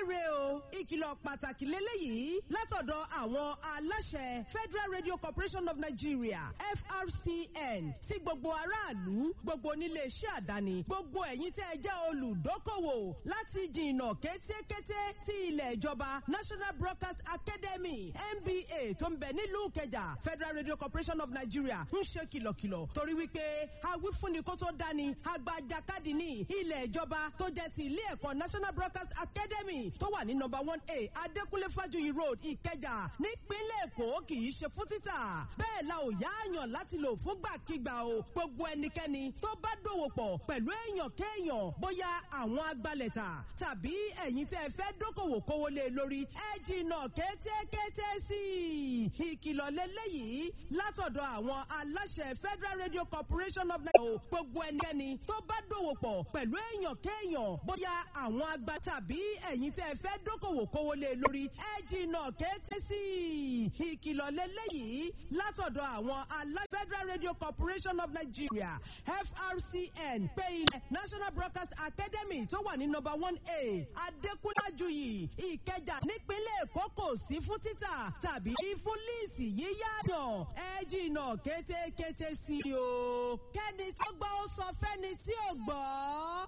rè o ìkìlọ̀ pàtàkì lélẹ́yìí látọ̀dọ̀ àwọn aláṣẹ Federal Radio Corporation of Nigeria FRCN sí gbogbo aráàlú gbogbo onílé iṣẹ́ àdáni gbogbo ẹ̀yin tẹ́ ẹ jẹ́ olùdókòwò láti jìnnà kétékété sí ilẹ̀ ìjọba National Broadcast Academy NBA tó ń bẹ nílùú Ìkẹjà Federal Radio Corporation of Nigeria ń ṣe kìlọ̀kìlọ̀ torí wípé awífúnni kó tó dání agbajakadì ní ilẹ̀ ìjọba tó jẹ́ ti ilé ẹ̀kọ́ National Broadcast Academy tó wà ní number one A Adékúnlé Fájuyì Road Ìkẹjà nípínlẹ̀ Èkó kì í ṣe fún títà bẹ́ẹ̀ la ò yáàyàn láti lò fúngbàkigbà o gbogbo ẹnikẹ́ni tó bá dòwò pọ̀ pẹ̀lú èèyàn kéèyàn bóyá àwọn agbalẹ̀ta tàbí ẹ̀yin tẹ́ ẹ fẹ́ dókòwò kówó lé lórí ẹ jìnnà kétékété sí i ìkìlọ̀ lélẹ́yìí látọ̀dọ̀ àwọn aláṣẹ Federal Radio Corporation of Nigeria gbogbo ẹnikẹ́ni tó bá dòwò pọ̀ pẹ̀lú èèyàn kéèyàn bóyá àwọn agba tàbí ẹ̀yin tẹ́ ẹ fẹ́ dókòwò kówó lé lórí ẹ jìnnà kété sí i ìkìlọ̀ lélẹ́yìí látọ̀dọ̀ àwọn aláṣẹ Federal Radio Corporation of Nigeria FRCN pé ilẹ̀ National Broadcast Academy tó wà ní number one A Adékúnlájuyì Ìkẹjà nípínlẹ̀ Èkó kò sí fún títà tàbí fún líìsì yíyáàdàn ẹ jìnnà kétékété sí i o kẹ́ni tó gbọ́ ó sọ fẹ́ni tí ò gbọ́.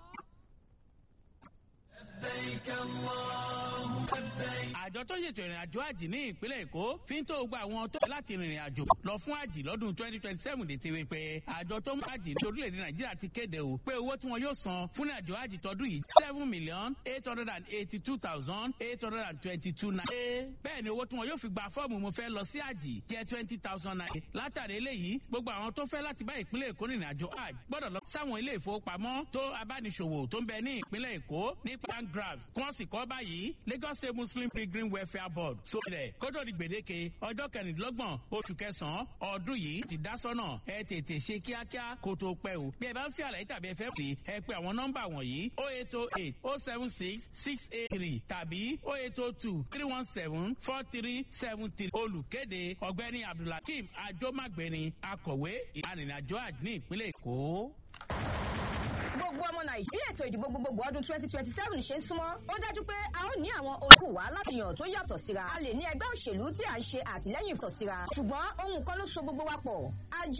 àjọ tó ṣètò ìrìn àjò àjì ní ìpínlẹ̀ èkó fi ń tó gba àwọn tó láti rìnrìn àjò lọ fún àjì lọ́dún twenty twenty seven dé ti wí pé àjọ tó ń bá àjì ní orílẹ̀-èdè nàìjíríà ti kéde o pé owó tí wọn yóò san fún àjò àjì tọdún yìí seven million eight hundred and eighty two thousand eight hundred and twenty two naira. bẹ́ẹ̀ ni owó tí wọn yóò fi gba fọ́ọ̀mù mo fẹ́ lọ sí àjì jẹ́ twenty thousand naira. látàrí eléyìí gbogbo àwọn tó fẹ́ láti bá ìpínlẹ̀ èkó rìnrìn àjò àjì gbọ́dọ̀ lọ sáwọn ilé ìfowópamọ́ tó abániṣòwò tó ń bẹ ní ìpínlẹ̀ èkó ní pangraph kí wọ́n sì kọ́ báyìí Lagos State Muslim Pilgrim Welfare Board sórí rẹ̀ kótó di gbèdéke ọjọ́ kẹrìndínlọ́gbọ̀n oṣù kẹsàn-án ọdún yìí ti dá sọ́nà ẹ tètè ṣe kíákíá kó tó pẹ́ o bí ẹ bá ń fi àlàyé tàbí ẹ fẹ́ fi ẹ pé àwọn nọ́mbà wọ̀nyí o eight o eight o seven six six eight three tàbí o eight o two three one seven four three seven three olùkéde ọ̀gbẹ́ni Abdulhakeem Ajomagbeni akọ̀wé ìrìnàjò àjò ní ìpínlẹ̀ Èkó gbogbo ọmọ nàìjíríà ètò ìdìbò gbogbogbò ọdún twenty twenty seven ṣe ń súnmọ́ ó dájú pé a ó ní àwọn olùkùwà láti yàn tó yàtọ̀ síra a lè ní ẹgbẹ́ òṣèlú tí à ń ṣe àtìlẹ́yìn ìtọ̀ síra ṣùgbọ́n ohun kan ló so gbogbo wa pọ̀ àjọ